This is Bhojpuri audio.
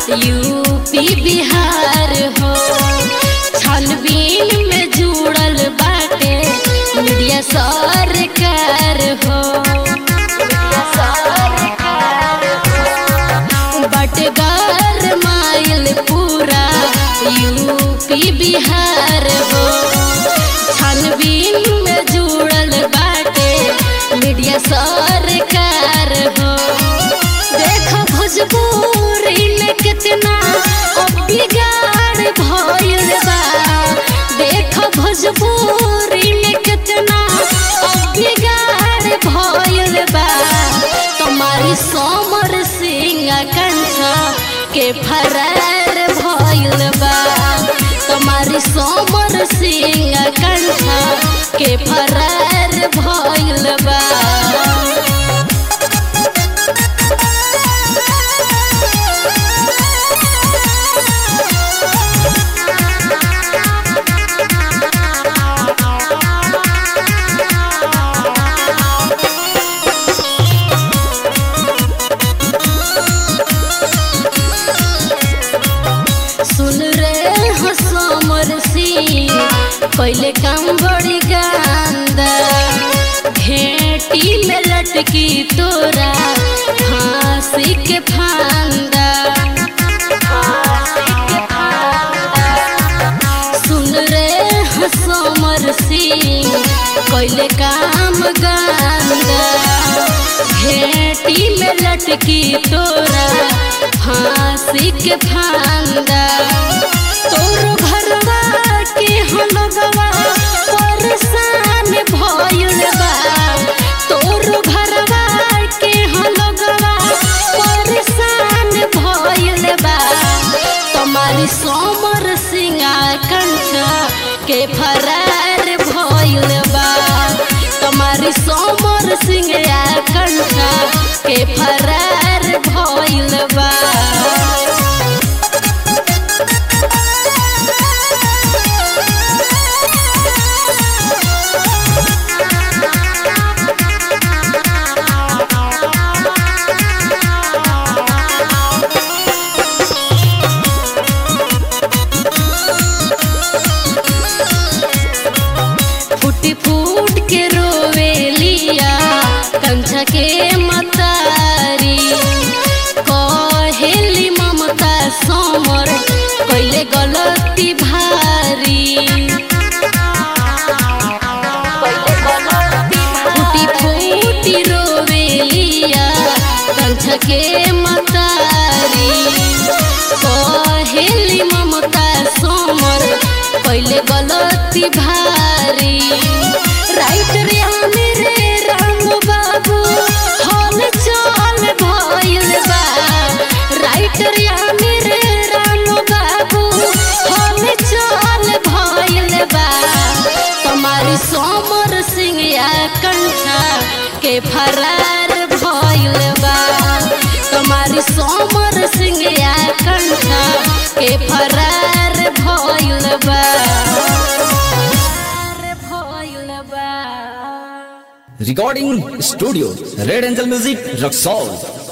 यूपी बिहार हो छानबीन में जुड़ल बाटे मीडिया सरकार हो बटगर माइल पूरा यूपी बिहार हो छानबीन में जुड़ल बाटे मीडिया सरकार हो देखो भोजपुरी में कितना अब बिगाड़ भइल बा देखो भोजपुरी में कितना अब बिगाड़ भइल बा तुम्हारी सोमर सिंह कंठा के फरार भइल बा तुम्हारी सोमर सिंह कंठा के फरार भइल बा सुन रे हसमर सिंह पहले काम बड़ी गांदा घेटी में लटकी तोरा फांसी के फांदा सुन रे हसमर सिंह पहले काम गांदा घेटी में लटकी तोरा फांसी के फांदा तोर घरवा के हलगवा परेशान भइल बा तोर घरवा के हलगवा परेशान भइल बा तुम्हारी सोमर सिंगा कंठा के फरार भइल बा तुम्हारी सोमर सिंगा कंठा के फरार भइल बा फूटी फूट के रोवे लिया कंछा के मतारी कहेली ममता सोमर कैले गलती भारी फूटी फूटी रोवे लिया कंछा के मतारी कहेली ममता सोमर पहले गलती भारी राइट रे मेरे राम बाबू हल चल भइल बा राइट रे मेरे राम बाबू हल चल भइल बा तुम्हारी सोमर सिंह या कंठा के फरार भइल बा तुम्हारी सोमर सिंह या कंठा के फरार भइल बा भइल बा Recording Studio Red Angel Music Roxol